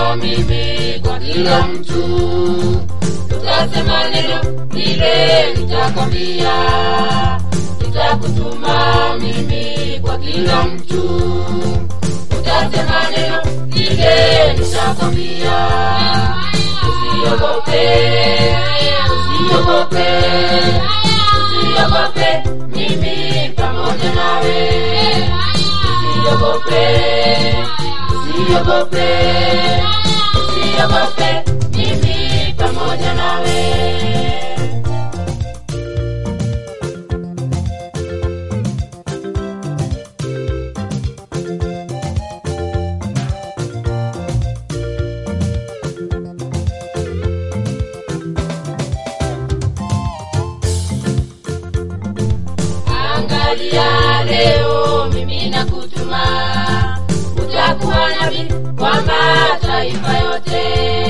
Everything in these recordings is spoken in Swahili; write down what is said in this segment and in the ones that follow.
mimi kwa kila mtu utasema neno lile nitakwambia nitakutuma mimi kwa kila mtu utasema neno lile nitakwambia usiogope usiogope usiogope mimi pamoja nawe usiogope usiogope usiogope mimi pamoja nawe angalia leo mimi nakutuma utakuwa nabii kwa mataifa yote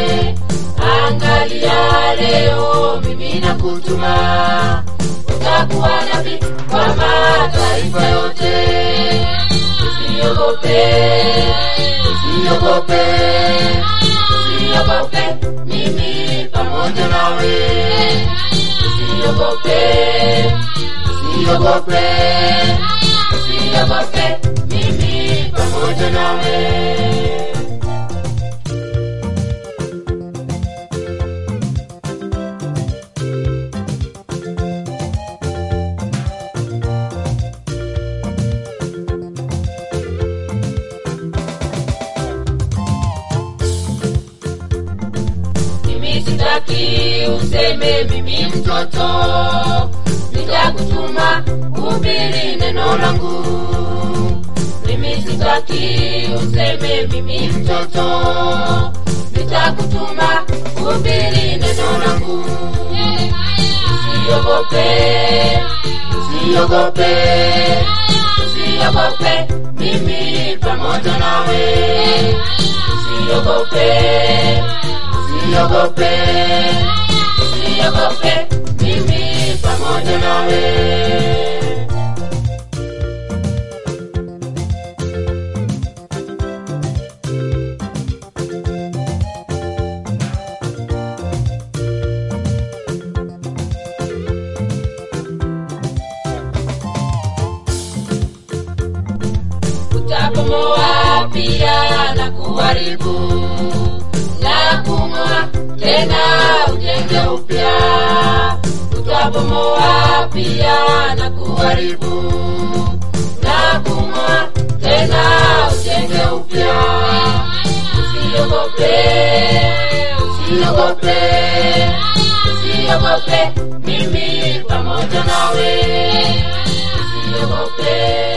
angalia leo mimi nakutuma utakuwa nabii kwa mataifa yote usiogope usiogope usiogope mimi pamoja nawe usiogope usiogope usiogope mimi pamoja nawe mimi sitaki useme mimi mtoto nitakutuma hubiri neno langu mimi sitaki useme mimi mtoto nitakutuma hubiri neno langu usiogope usiogope usiogope mimi pamoja nawe usiogope usiogope usiogope mimi pamoja nawe utabomoa pia na kuharibu na kung'oa tena ujenge upya utabomoa pia na kuharibu na kung'oa tena ujenge upya usiogope usiogope usiogope mimi pamoja nawe usiogope